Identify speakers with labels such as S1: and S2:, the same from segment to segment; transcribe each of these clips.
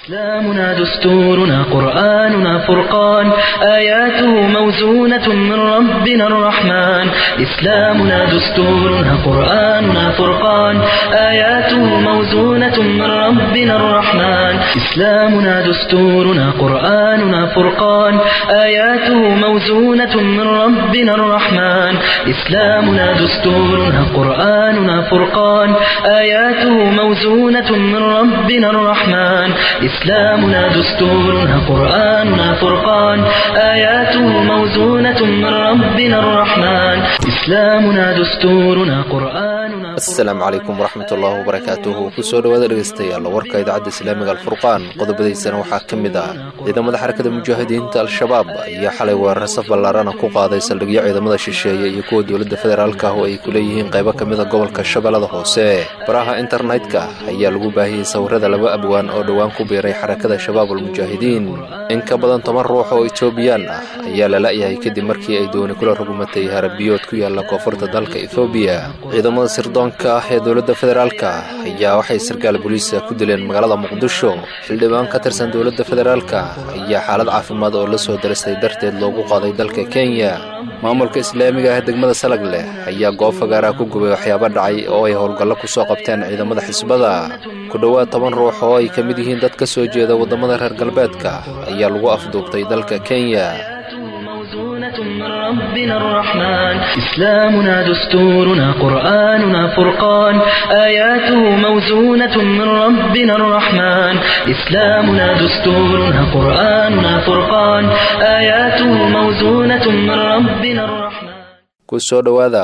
S1: إسلامنا دستورنا قرآننا فرقان آياته موزونة من ربنا الرحمن إسلامنا دستورنا قرآننا فرقان آياته موزونة من ربنا الرحمن إسلامنا دستورنا قرآننا فرقان آياته موزونة من ربنا الرحمن إسلامنا دستورنا قرآننا فرقان آياته موزونة من ربنا الرحمن إسلامنا دستورنا قرآننا فرقان آياته موزونة من ربنا الرحمن إسلامنا دستورنا قرآننا
S2: asalaamu calaykum waraxmatullaahi wabarakaatuhu kusoo dhowaada dhegeystayaal warka idaacadda islaamiga alfurqaan qodobadiisana waxaa ka mid ah ciidamada xarakada mujaahidiinta al-shabaab ayaa xalay weerar saf ballaarana ku qaaday saldhigyo ciidamada shisheeye iyo kuwa dowladda federaalka ah oo ay ku leeyihiin qaybo ka mida gobolka shabeellada hoose baraha internetka ayaa lagu baahiyey sawirada laba abwaan oo dhowaan ku biiray xarakada shabaab almujaahidiin in ka badan toban ruux oo etoobiyaan ah ayaa la la'yahay kadib markii ay dooni kula rugumatay harabiyood ku yaalla koonfurta dalka ethoobiya ciidamada sirdoonka ah ee dowladda federaalka ayaa waxay sarkaal booliisa ku dileen magaalada muqdisho xildhibaan ka tirsan dowladda federaalka ayaa xaalad caafimaad oo la soo daristay darteed loogu qaaday dalka kenya maamulka islaamiga ah degmada salag leh ayaa goob fagaaraa ku gubay waxyaabo dhacay oo ay howlgallo ku soo qabteen ciidamada xisbada ku dhowaad toban ruux oo ay ka mid yihiin dad ka soo jeeda waddamada reer galbeedka ayaa lagu afduubtay dalka kenya
S1: موزونة من ربنا الرحمن إسلامنا دستورنا قرآننا فرقان آياته موزونة من ربنا الرحمن إسلامنا دستورنا قرآننا فرقان آياته موزونة من ربنا الرحمن
S2: kusoo dhowaada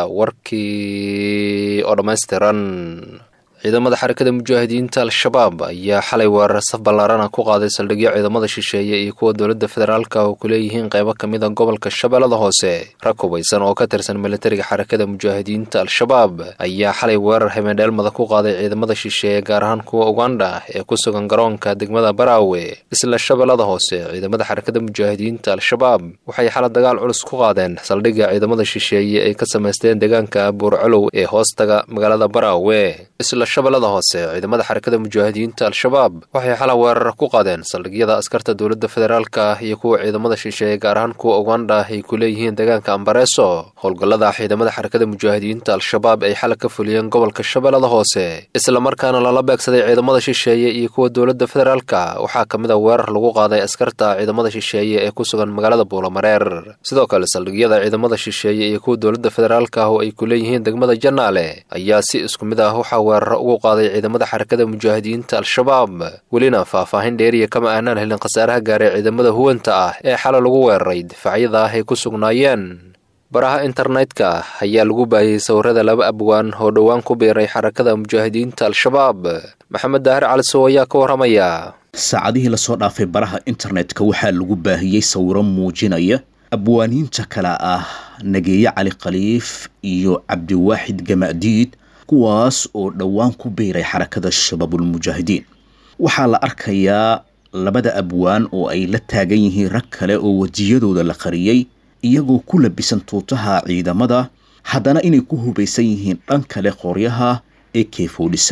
S2: warkii oo dhammaystiran ciidamada xarakada mujaahidiinta al-shabaab ayaa xalay weerar saf ballaarana ku qaaday saldhigyo ciidamada shisheeye iyo kuwa dowladda federaalka oo ku leeyihiin qaybo ka mid a gobolka shabeellada hoose rag hubaysan oo ka tirsan militariga xarakada mujaahidiinta al-shabaab ayaa xalay weerar habendheelmada ku qaaday ciidamada shisheeye gaar ahaan kuwa ugandha ee ku sugan garoonka degmada baraawe isla shabeellada hoose ciidamada xarakada mujaahidiinta al-shabaab waxay xala dagaal culus ku qaadeen saldhigga ciidamada shisheeye ay ka samaysteen deegaanka buurcolow ee hoostaga magaalada baraawe shabeellada hoose ciidamada xarakada mujaahidiinta al-shabaab waxay xala weerar ku qaadeen saldhigyada askarta dowladda federaalka iyo kuwa ciidamada shisheeye gaar ahaan kuwa ugandha ay ku leeyihiin deegaanka ambareeso howlgallada ciidamada xarakada mujaahidiinta al-shabaab ay xala ka fuliyeen gobolka shabeellada hoose islamarkaana lala beegsaday ciidamada shisheeye iyo kuwa dowladda federaalka waxaa ka mid a weerar lagu qaaday askarta ciidamada shisheeye ee ku sugan magaalada buulamareer sidoo kale saldhigyada ciidamada shisheeye iyo kuwa dowladda federaalka oo ay ku leeyihiin degmada janaale ayaa si isku mid ah waxaa weerar ugu qaaday ciidamada xarakada mujaahidiinta al-shabaab welina faahfaahin dheeriya kama aanaan helin khasaaraha gaaray ciidamada huwanta ah ee xala lagu weeraray difaacyada ah ay ku sugnaayeen baraha internetka ayaa lagu baahiyey sawirada laba abwaan oo dhowaan ku biiray xarakada mujaahidiinta al-shabaab maxamed daahir calisow ayaa ka warramaya
S3: saacadihii lasoo dhaafay baraha internetka waxaa lagu baahiyey sawiro muujinaya abwaaniinta kale ah nageeye cali khaliif iyo cabdiwaaxid gama'diid kuwaas oo dhowaan ku biiray xarakada shabaabulmujaahidiin waxaa la arkayaa labada abwaan oo ay la taagan yihiin rag kale oo wejiyadooda la qariyey iyagoo ku labisan tuutaha ciidamada haddana inay ku hubaysan yihiin dhan kale qoryaha ee k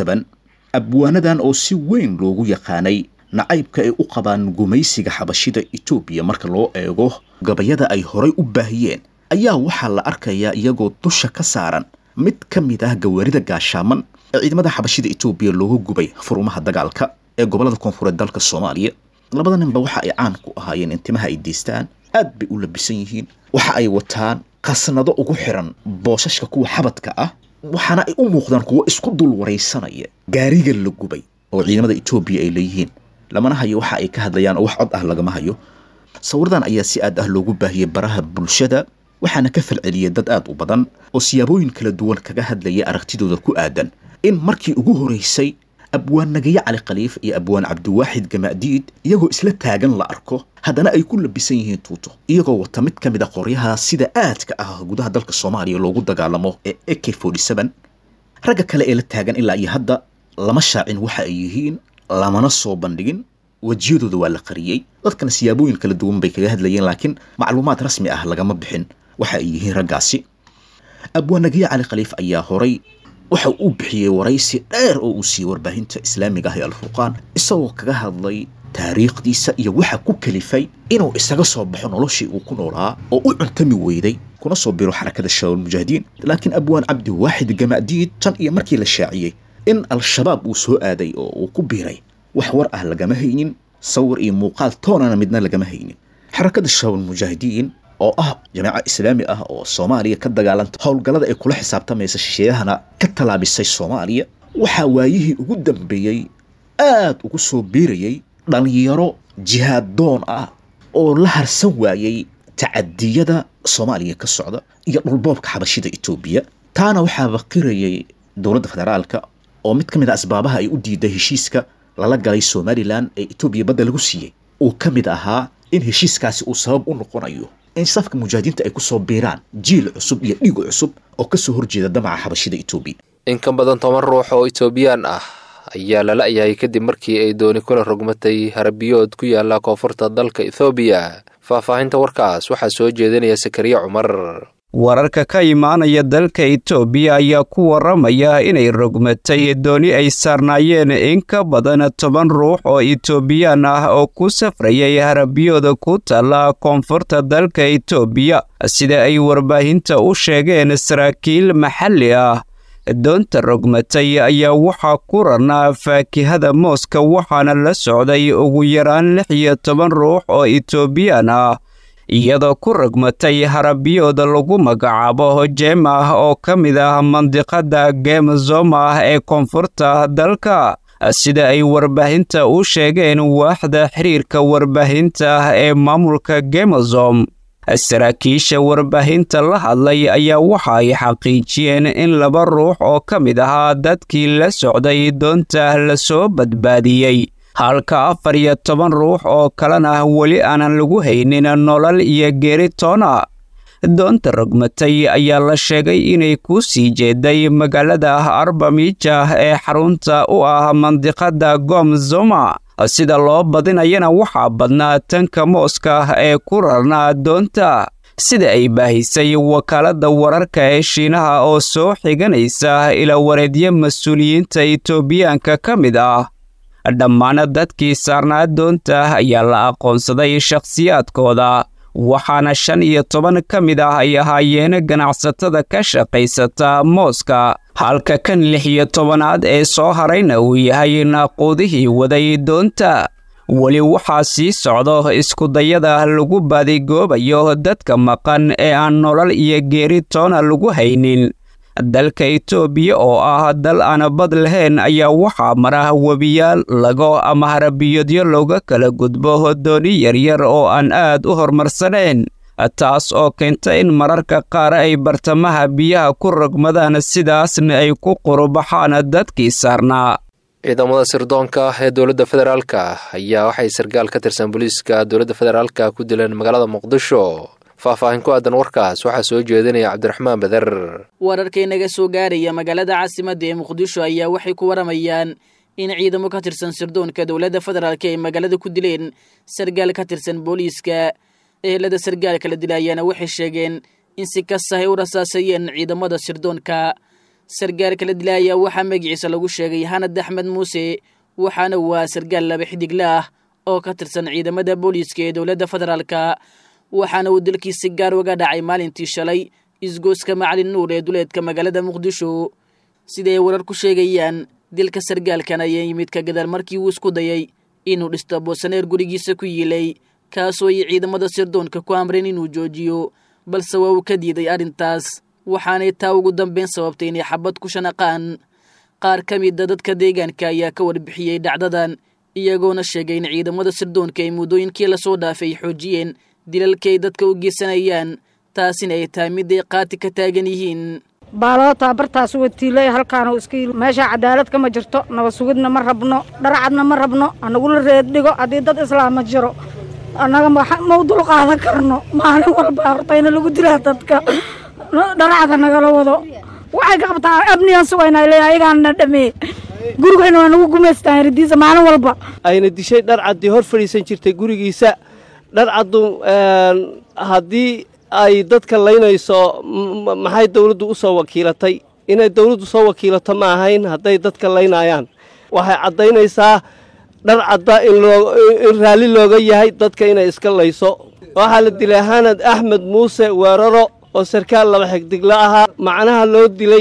S3: abwaanadan oo si weyn loogu yaqaanay nacaybka ay u qabaan gumaysiga xabashida etoobiya marka loo eego gabayada ay horay u baahiyeen ayaa waxaa la arkayaa iyagoo dusha ka saaran mid ka mid ah gawaarida gaashaaman ee ciidamada xabashida etoobiya looga gubay furumaha dagaalka ee gobolada koonfureed dalka soomaaliya labada ninba waxa ay caan ku ahaayeen in timaha ay deystaan aad bay u labisan yihiin waxa ay wataan qasnado ugu xiran boosashka kuwa xabadka ah waxaana ay u muuqdaan kuwo isku dul waraysanaya gaariga la gubay oo ciidamada etoobiya ay leeyihiin lamana hayo waxa ay ka hadlayaan oo wax cod ah lagama hayo sawiradan ayaa si aad ah loogu baahiyey baraha bulshada waxaana ka falceliyay dad aad u badan oo siyaabooyin kala duwan kaga hadlaya aragtidooda ku aadan in markii ugu horeysay abwaan nagaye cali khaliif iyo abwaan cabdiwaaxid gama'diid iyagoo isla taagan la arko haddana ay ku labisan yihiin tuuto iyagoo wata mid ka mid a qoryaha sida aadka ah gudaha dalka soomaaliya loogu dagaalamo ee a k ragga kale ee la taagan ilaa iyo hadda lama shaacin waxa ay yihiin lamana soo bandhigin wejiyadooda waa la qariyey dadkana siyaabooyin kala duwan bay kaga hadlayeen laakiin macluumaad rasmi ah lagama bixin waxa ay yihiin raggaasi abwaanagaye cali khaliif ayaa horay waxa uu bixiyey waraysi dheer oo uu siiyey warbaahinta islaamiga ah ee alfurqaan isagoo kaga hadlay taariikhdiisa iyo waxa ku kalifay inuu isaga soo baxo noloshii uu ku noolaa oo u cuntami weyday kuna soo biro xarakada shabaab mujaahidiin laakiin abwaan cabdiwaaxid gamacdiid tan iyo markii la shaaciyey in al-shabaab uu soo aaday oo uu ku biiray wax war ah lagama haynin sawir iyo muuqaal toonana midna lagama haynin xarakada shabaab mujaahidiin oo ah jamaaca islaami ah oo soomaaliya ka dagaalanta howlgallada ay kula xisaabtamaysa shisheeyahana ka tallaabisay soomaaliya waxaa waayihii ugu dambeeyey aad ugu soo biirayay dhallinyaro jihaad doon ah oo la harsan waayey tacadiyada soomaaliya ka socda iyo dhulboobka xabashida etoobiya taana waxaa baqirayay dowladda federaalka oo mid ka mid a asbaabaha ay u diiday heshiiska lala galay somalilan ee etoobiya badda lagu siiyey uu ka mid ahaa in heshiiskaasi uu sabab u noqonayo in safka mujaahidiinta ay ku soo biiraan jiil cusub iyo dhiig cusub oo ka soo horjeeda damaca xabashida etoobiya
S2: in ka badan toban ruux oo etoobiyaan ah ayaa la la'yahay kadib markii ay dooni kula rogmatay harabiyood ku yaala koonfurta dalka ethoobiya faahfaahinta warkaas waxaa soo jeedinaya sakariya cumar
S4: wararka ka imaanaya dalka etoobiya ayaa ku waramaya inay rogmatay dooni ay saarnaayeen in ka badan toban ruux oo etoobiyaan ah oo ku safrayay harabiyooda ku taalla koonfurta dalka etoobiya sida ay warbaahinta u sheegeen saraakiil maxalli ah doonta rogmatay ayaa waxaa ku ranaa faakihada mooska waxaana la socday ugu yaraan lix iyo toban ruux oo etoobiyaan ah iyadoo ku rogmatay harabiyooda lagu magacaabo hojemah oo ka mid ah mandiqada gemzoma ee koonfurta dalka sida ay warbaahinta u sheegeen waaxda xiriirka warbaahinta ee maamulka gemozom saraakiisha warbaahinta la hadlay ayaa waxa ay xaqiijiyeen in laba ruux oo ka mid ahaa dadkii la socday doonta lasoo badbaadiyey halka afar iyo toban ruux oo kalena weli aanan lagu haynin nolol iyo geeri toona doonta rogmatay ayaa la sheegay inay ku sii jeeday magaalada arbamija ee xarunta u ah mandiqada gomzoma sida loo badinayana waxaa badnaa tanka mooska ee ku rarnaa doonta sida ay baahisay wakaaladda wararka ee shiinaha oo soo xiganaysa ilaa wareedyo mas-uuliyiinta etoobiyaanka ka mid ah dhammaan dadkii saarnaa doonta ayaa la aqoonsaday shakhsiyaadkooda waxaana shan iyo toban ka mid ah ay ahaayeen ganacsatada ka shaqaysata mooska halka kan lix iyo tobanaad ee soo harayna uu yahay naaquudihii waday doonta weli waxaa sii socdo iskudayada lagu baadigoobayo dadka maqan ee aan nolol iyo geeri toona lagu haynin dalka etoobiya oo ah dal aan bad lahayn ayaa waxaa mara webiyaal lago ama harabiyodyo looga kala gudbo dooni yaryar oo aan aad u horumarsanayn taas oo keenta in mararka qaar ay bartamaha biyaha ku rogmadaan sidaasna ay ku qurubaxaan dadkii saarnaa
S2: ciidamada sirdoonka ee dowladda federaalka ayaa waxay sarkaal ka tirsan booliiska dowladda federaalka ku dileen magaalada muqdisho faahfaahin ku aadan warkaas waxaa soo jeedinaya cabdiraxmaan beder
S5: wararka inaga soo gaaraya magaalada caasimadda ee muqdisho ayaa waxay ku waramayaan in ciidamo ka tirsan sirdoonka dowladda federaalk ay magaalada ku dileen sarkaal ka tirsan booliiska ehelada sarkaalka la dilayaana waxay sheegeen in si kastahay u rasaasayeen ciidamada sirdoonka sarkaalka la dilaya waxaa magaciisa lagu sheegay hanad axmed muuse waxaana waa sarkaal laba xidigle ah oo ka tirsan ciidamada booliiska ee dowladda federaalka waxaana uu dalkiisi gaar uga dhacay maalintii shalay isgooska macalin nuur ee duleedka magaalada muqdisho siday warar ku sheegayaan dilka sarkaalkan ayaa yimid ka gadaal markii uu isku dayay inuu dhisto boosaneer gurigiisa ku yiilay kaasoo ay ciidamada sirdoonka ku amreen inuu joojiyo balse waa uu ka diiday arrintaas waxaanay taa ugu dambeyn sababtay inay xabad ku shanaqaan qaar ka mida dadka deegaanka ayaa ka warbixiyey dhacdadan iyagoona sheegay in ciidamada sirdoonka ay muddooyinkii lasoo dhaafay xoojiyeen dilalka ay dadka u geysanayaan taasina ay tahay mid ay qaati ka taagan yihiin
S6: baaloo taabartaas watiilay halkaanu iska meesha cadaalad kama jirto naba sugidna ma rabno dharcadna ma rabno anagula reeddhigo haddii dad islaama jiro annaga ma u dul qaadan karno maalin walba hortayna lagu dilaa dadka dharcada nagala wado waxay ka qabtaa abniyan sugayna le ayagaana dhameeye gurigayna waa nagu gumaystaan ridiisa maalin walba
S7: ayna dishay dharcaddii hor fadhiisan jirtay gurigiisa dharcaddu haddii ay dadka laynayso maxay dawladdu u soo wakiilatay inay dawladdu soo wakiilato ma ahayn hadday dadka laynayaan waxay caddaynaysaa dhar cadda in raalli looga yahay dadka inay iska layso waxaa la dilay hanad axmed muuse weeraro oo sarkaal laba xigdigla ahaa macnaha loo dilay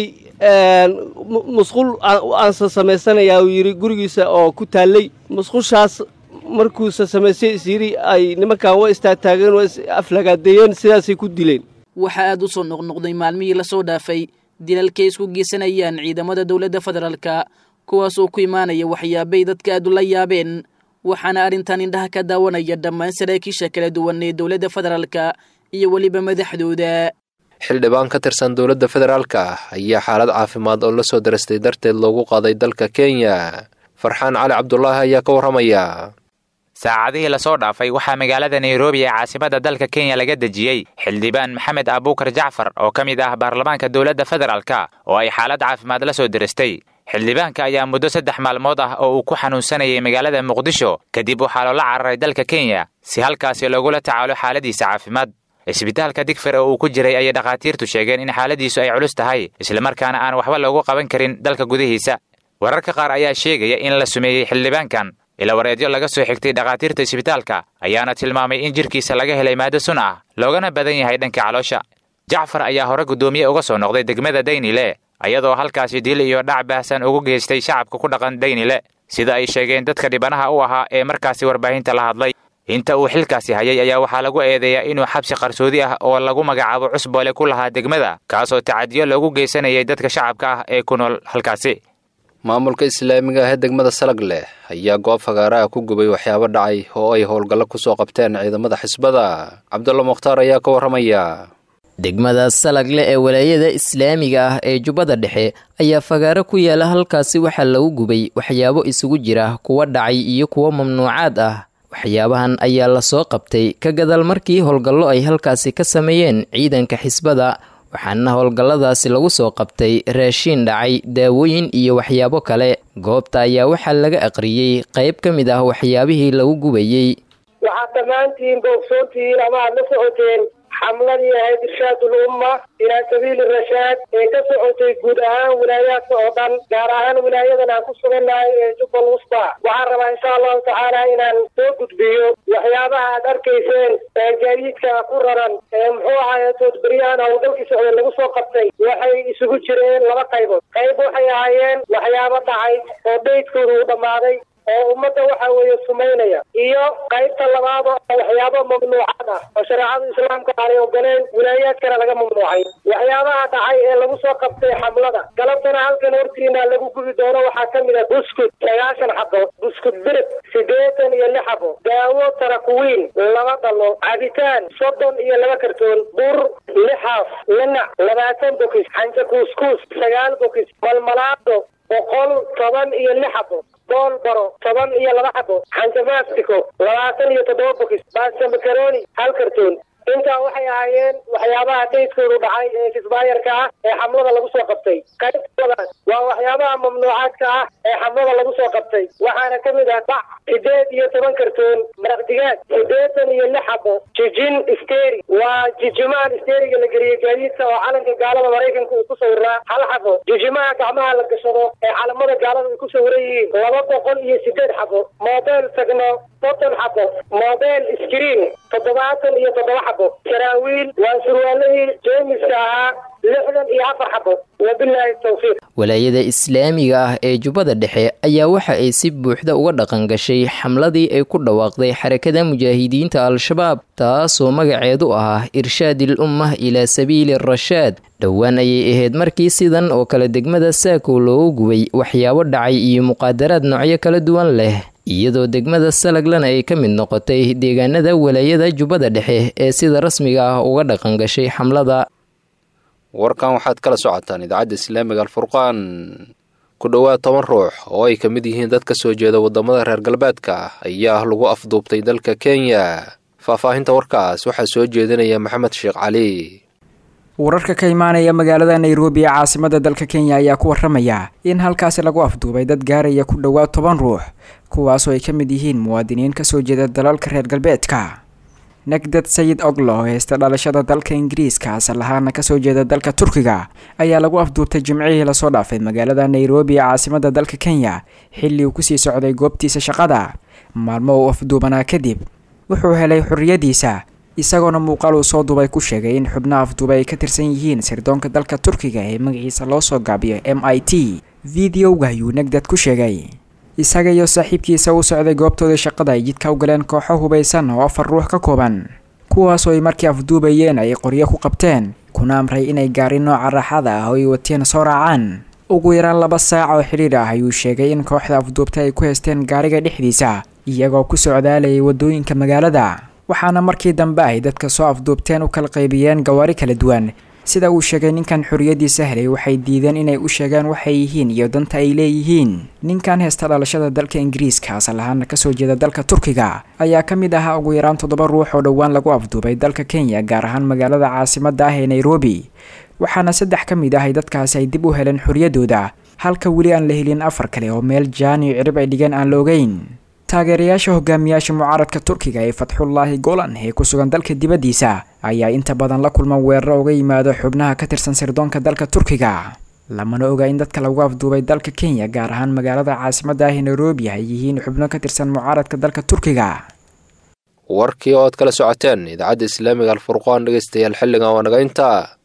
S7: musqul aansa samaysanayaa uu yidhi gurigiisa oo ku taallay musqushaas markuusa samaystay isyidhi ay nimankan wa istaagtaageen waa is aflagaadeeyeen sidaasay ku dileen
S5: waxaa aad u soo noqnoqday maalmihii lasoo dhaafay dilalkay isku geysanayaan ciidamada dowladda federaalka kuwaasoo ku imaanaya waxyaabay dadka aad ula yaabeen waxaana arrintan indhaha ka daawanaya dhammaan saraakiisha kala duwan ee dowladda federaalka iyo weliba madaxdooda
S2: xildhibaan ka tirsan dowladda federaalka ayaa xaalad caafimaad oo la soo darastay darteed loogu qaaday dalka kenya farxaan cali cabdulaahi ayaa ka warramaya
S8: saacadihii lasoo dhaafay waxaa magaalada nairobi ee caasimadda dalka kenya laga dejiyey xildhibaan maxamed abuukar jacfar oo ka mid ah baarlamaanka dowladda federaalka oo ay xaalad caafimaad la soo diristay xildhibaanka ayaa muddo saddex maalmood ah oo uu ku xanuunsanayay magaalada muqdisho kadib waxaa loola cararay dalka kenya si halkaasi loogula tacaalo xaaladiisa caafimaad isbitaalka digfer oo uu ku jiray ayay dhakhaatiirtu sheegeen in xaaladiisu ay culus tahay islamarkaana aan waxba loogu qaban karin dalka gudihiisa wararka qaar ayaa sheegaya in la sumeeyey xildhibaankan ilawareedyo laga soo xigtay dhakhaatiirta isbitaalka ayaana tilmaamay in jirkiisa laga helay maado sun ah loogana badan yahay dhanka caloosha jacfar ayaa hore guddoomiye uga soo noqday degmada daynile ayadoo halkaasi dil iyo dhac baahsan ugu geystay shacabka ku dhaqan daynile sida ay sheegeen dadka dhibanaha u ahaa ee markaasi warbaahinta la hadlay inta uu xilkaasi hayay ayaa waxaa lagu eedeeyaa inuu xabsi qarsoodi ah oo lagu magacaabo cusboole ku lahaa degmada kaasoo tacadiyo loogu geysanayay dadka shacabka ah ee ku nool halkaasi
S2: maamulka islaamiga ah ee degmada salag leh ayaa goob fagaaraha ku gubay waxyaabo dhacay oo ay howlgallo ku soo qabteen ciidamada xisbada cabdulla mukhtaar ayaa ka warramaya
S9: degmada salagle ee walaayada islaamiga ah ee jubbada dhexe ayaa fagaaro ku yaala halkaasi waxaa lagu gubay waxyaabo isugu jira kuwa dhacay iyo kuwo mamnuucaad ah waxyaabahan ayaa lasoo qabtay ka gadaal markii howlgallo ay halkaasi ka sameeyeen ciidanka xisbada waxaana howlgalladaasi lagu soo qabtay raashiin dhacay daawooyin iyo waxyaabo kale goobta ayaa waxaa laga aqriyey qayb ka mid ah waxyaabihii lagu gubayey
S10: waxaad dhammaantiin boogsoontihiin ama aad la socoteen xamladii ahayd irshaadul umma ilaa sabiili rashaad ee ka socotay guud ahaan wilaayaadka oo dhan gaar ahaan wilaayadan aan ku sugannahay ee jubbal wusta waxaan rabaa insha allahu tacaala inaan soo gudbiyo waxyaabaha aad arkayseen ee gaadiidka ku raran ee muxuu ahaye toodberyahan howlgalkii socday lagu soo qabtay waxay isugu jireen laba qaybood qayb waxay ahaayeen waxyaabo dhacay oo daydkooda uu dhammaaday oo ummadda waxa weeye sumaynaya iyo qaybta labaad oo waxyaabo mamnuucad ah oo shareecada islaamka aanay ogoleen wilaayaadkana laga mamnuucay waxyaabaha dhacay ee lagu soo qabtay xamlada galabtana halkan hortiina lagu gubi doono waxaa ka mid a buskud sagaashan xabo buskud birib siddeetan iyo lix xabo daawo tarakuwiin laba dhalo cabitaan soddon iyo laba kartoon bur lix haaf linac labaatan bokis xanja kuuskuus sagaal bokis malmalaado boqol toban iyo lix xabo bool baro toban iyo laba xabo xanja mastico labaatan iyo toddoba bokis baasta makaroni hal kartoon intaa waxay ahaayeen waxyaabaha daydkoodu dhacay ee kisbaayarka ah ee xamlada lagu soo qabtay qaybtoodaas waa waxyaabaha mamnuucaadka ah ee xamlada lagu soo qabtay waxaana ka mid ah bac sideed iyo toban kartoon maraq digaag siddeetan iyo lix xabo jijin steri waa jijimahan steriga la geliyey gaadiidka oo calanka gaalada maraykanka uu ku sawiraa hal xabo jijimaha gacmaha la gashado ee calamada gaalada ay ku sawiran yihiin laba boqol iyo sideed xabo mobel tagno soddon xabo mobel screen toddobaatan iyo toddoba xabo saraawiil waa surwaalihii jeemiska ahaa lixdan iyo afar xabo wabilaahi tawfiiq
S9: walaayada islaamiga ah ee jubbada dhexe ayaa waxa ay si buuxda uga dhaqan gashay xamladii ay ku dhawaaqday xarakada mujaahidiinta al-shabaab taasoo magaceedu ah irshaadil ummah ilaa sabiili rashaad dhowaan ayay ahayd markii sidan oo kale degmada saako loogu gubay waxyaabo dhacay iyo muqaadaraad noocyo kala duwan leh iyadoo degmada salaglana ay ka mid noqotay deegaanada walaayada jubbada dhexe ee sida rasmiga ah uga dhaqan gashay xamlada
S2: warkan waxaad kala socotaan idaacadda islaamiga alfurqaan ku dhowaad toban ruux oo ay ka mid yihiin dad ka soo jeeda waddamada reer galbeedka ayaa lagu afduubtay dalka kenya faahfaahinta warkaas waxaa soo jeedinaya maxamed sheekh cali
S11: wararka ka imaanaya magaalada nairobi ee caasimada dalka kenya ayaa ku waramaya in halkaasi lagu afduubay dad gaaraya ku dhowaad toban ruux kuwaasoo ay ka mid yihiin muwaadiniin kasoo jeeda dalalka reer galbeedka negdad sayid oglo oo heysta dhalashada dalka ingiriiska asal ahaana kasoo jeeda dalka turkiga ayaa lagu afduubtay jimcihii lasoo dhaafay magaalada nairobi ee caasimada dalka kenya xilli uu kusii socday goobtiisa shaqada maalmo uu afduubanaa kadib wuxuu helay xorriyadiisa isagoona muuqaal uu soo duubay ku sheegay in xubnaha afduubay ay ka tirsan yihiin sirdoonka dalka turkiga ee magaciisa loo soo gaabiyo m i t videoga ayuu negdad ku sheegay isaga iyo saaxiibkiisa u socday goobtooda shaqada ay jidka u galeen kooxo hubaysan oo afar ruux ka kooban kuwaasoo ay markii afduubayeen ay qoryo ku qabteen kuna amray inay gaari nooca raaxada ah oo ay wateen soo raacaan ugu yaraan laba saac oo xidhiir ah ayuu sheegay in kooxda afduubta ay ku haysteen gaariga dhexdiisa iyagoo ku socdaalayay waddooyinka magaalada waxaana markii dambe ay dadka soo afduubteen u kala qaybiyeen gawaari kala duwan sida uu sheegay ninkan xorriyadiisa helay waxay diideen inay u sheegaan waxay yihiin iyo danta ay leeyihiin ninkan heesta dhalashada dalka ingiriiska asal ahaana kasoo jeeda dalka turkiga ayaa ka mid ahaa ugu yaraan toddoba ruux oo dhowaan lagu afduubay dalka kenya gaar ahaan magaalada caasimada ah ee nairobi waxaana saddex ka mid ah ay dadkaasi ay dib u heleen xorriyadooda halka weli aan la helin afar kale oo meel jaan iyo cirib ay dhigeen aan la ogeyn taageerayaasha hogaamiyaasha mucaaradka turkiga ee fatxullaahi golan ee ku sugan dalka dibaddiisa ayaa inta badan la kulma weeraro uga yimaado xubnaha ka tirsan sirdoonka dalka turkiga lamana oga in dadka lagu afduubay dalka kenya gaar ahaan magaalada caasimada ah ee nairobi ay yihiin xubno ka tirsan mucaaradka dalka turkiga
S2: warkii oo aad kala socoteen idaacadda islaamiga alfurqaan dhegeystayaal xilligan waa naga intaa